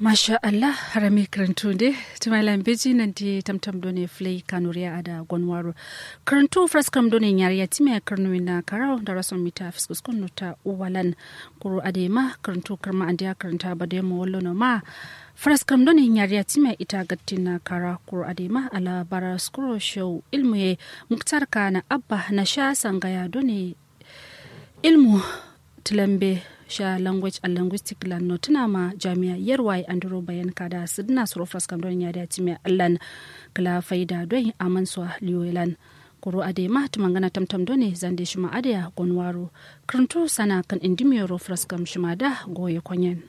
masha allah harami karantu tumalan beji nan di tamtam done flay kanuriya ada gonwaro karantu fraskam done nyariya time karnu na karau da rason mita fiskus kunu ta uwalan kuru adema karantu karma andiya karanta bade mo wallo no ma fraskam done nyariya time ita gattina kara kuru adema ala bara skuro show ilmu muktar kana abba na sha sangaya done ilmu tilambe sha language and linguistic lan no tuna ma jami'a yarwai andro bayan kada sidna suro fraskam don ya dace mai allan kala faida don aman so liyolan kuro ade ma tumangana tamtam done zande shima adaya gonwaro kranto sana kan indimiyoro fraskam shima da goye konyen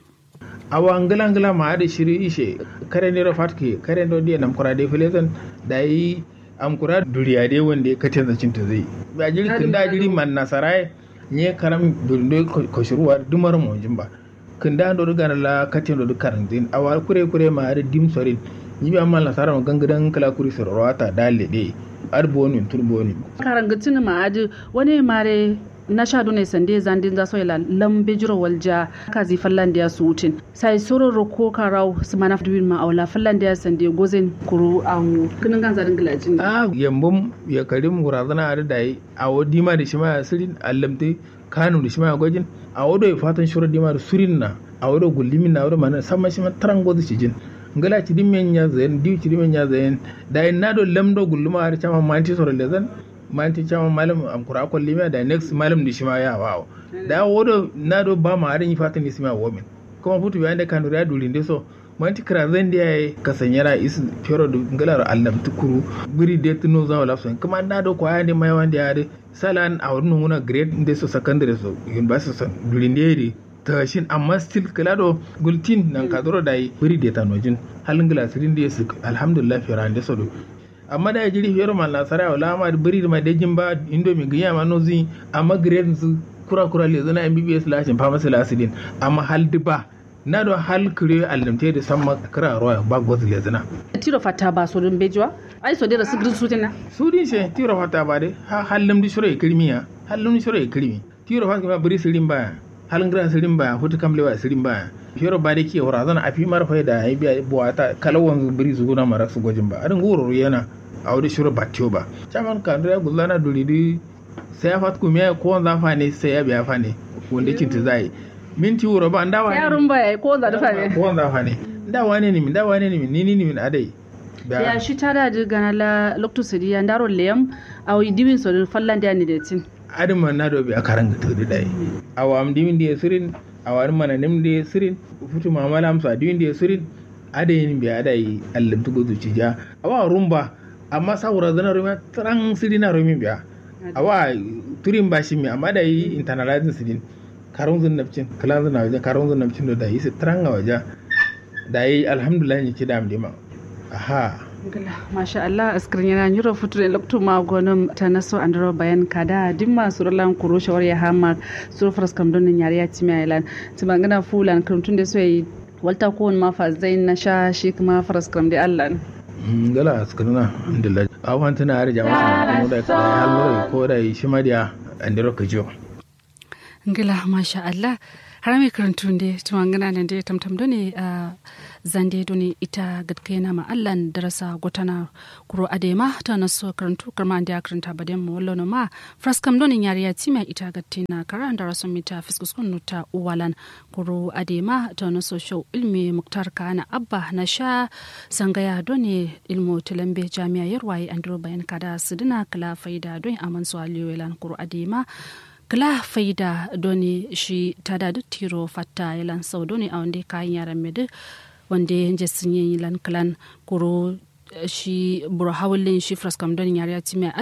awa ngila ngila ma ade shiri ishe kare ne fatke kare ndo die nam kura de filetan dai am kura duriya de wanda katin zacin ta zai ba jiri kin da jiri man nasarai nye karam do ko shuruwa dumar mo jimba kunda do daga la katin do karan din awa kure kure ma ade dim sorin ni bi amma la sara gangadan kala kuri sorowata dalle de ar boni tur boni karan gatin ma ade wani mare na sha dune sande zandin za soyla lambe jiro walja kazi fallandiya su wutin sai sororo ko karau su mana duwin ma aula fallandiya sande gozen kuru an kinin ganza din gilajin a yambum ya karim gurazana a dai a wodi ma da shi ma sirin allamte kanu da shi ma gojin a wado ya fatan shura di ma da surin na a wado gullimin na wado mana sama shi ma taran gozu shi jin ngala ci dimmen ya zayen diu ci dimmen ya zayen da na do lamdo gulluma har chama manti soro lezan manti chama malam am kura ko lima da next malam di shima ya wawo da wodo na do ba ma harin fatan ni sima women kuma futu bayan da kanu ya dulin de so manti kra zan da yayi kasanyara is fero do ngalar allam tukuru biri de tuno za wala so kuma na do ko ayande mai wanda ya de salan a wurin nuna grade de so secondary so university so dulin de ta shin amma still kala do gultin nan ka doro dai biri de tanojin halin glasirin da su alhamdulillah fera de so do amma da jiri fiyar ma lasara wala ma biri ma da jin ba indo mi giya ma nozi amma grade su kura kura le zana MBBS lashin pharmacy lasidin amma hal diba na do hal kire alimte da samma kira roya ba goz le zana tiro fata ba so dun bejwa ai so dira sigrin su tina su din she tiro fata ba de ha hallam di shiro kirmiya hallam di shiro kirmi tiro fata ma biri sirin ba halin gran sirin ba hutu kamle ba sirin ba fiyoro ba da ke wura zana afi marfa da ai biya buwata kalawan biri su gona mara su gojin ba adin goro yana a wani shiro ba tiyo ba caman ka da gulana duridi sai ya fat kuma ko wanda fa ne sai ya biya fa ne wanda kin ta zai minti wuro ba nda wani yarun ba ko wanda da fa ne ko wanda fa ne nda wani ne min nda wani ne min ni ni min adai ya shi tada da gana la lokto sidi ya ndaro leyam aw diwin so fallan da ni da tin adin man na do bi akaran ga tudi dai awam diwin da sirin awar mana nim da sirin futu mamala amsa diwin da sirin adayin bi adai allam tugo zuciya awa rumba amma saboda zana rumi tran siri na rumi biya awa turin ba shi mi amma da yi internalizing sidin karun zun nafcin kalan zun waje karun zun nafcin da yi su tran a waje da yi alhamdulillah ne ki da amdima aha masha Allah askirin yana yuro futur lokto ma gonum ta naso andro bayan kada dimma surlan kuro shawar ya hama sur fras kam don yare ya timi island timangana fulan kuntun da so yi walta ko ma fa zain na sha shi kuma fras kam da Allah gala askarna alhamdulillah awan tana har jama'a mu da halmura ko da shi mariya andiro kajo ngila masha Allah harami karantun de tumangana nan de tamtam done a zande done ita gadkena ma allan darasa gotana kuro adema ta naso karantu karma ande karanta baden mu wallo ma fraskam done yariya tima ita gatina karan darasa mita fiskus kun ta uwalan kuro adema ta naso show ilmi muktar kana abba na sha sangaya done ilmu tilambe jami'a yarwaye andro bayan kada sidina kala faida don aman su aliyolan kuro adema kala faida doni shi tada du tiro fatta yalan sau doni a wanda kayan yaran medu wanda ya sun yi lan kalan kuro shi buru hawalin shi fraskam doni yari ya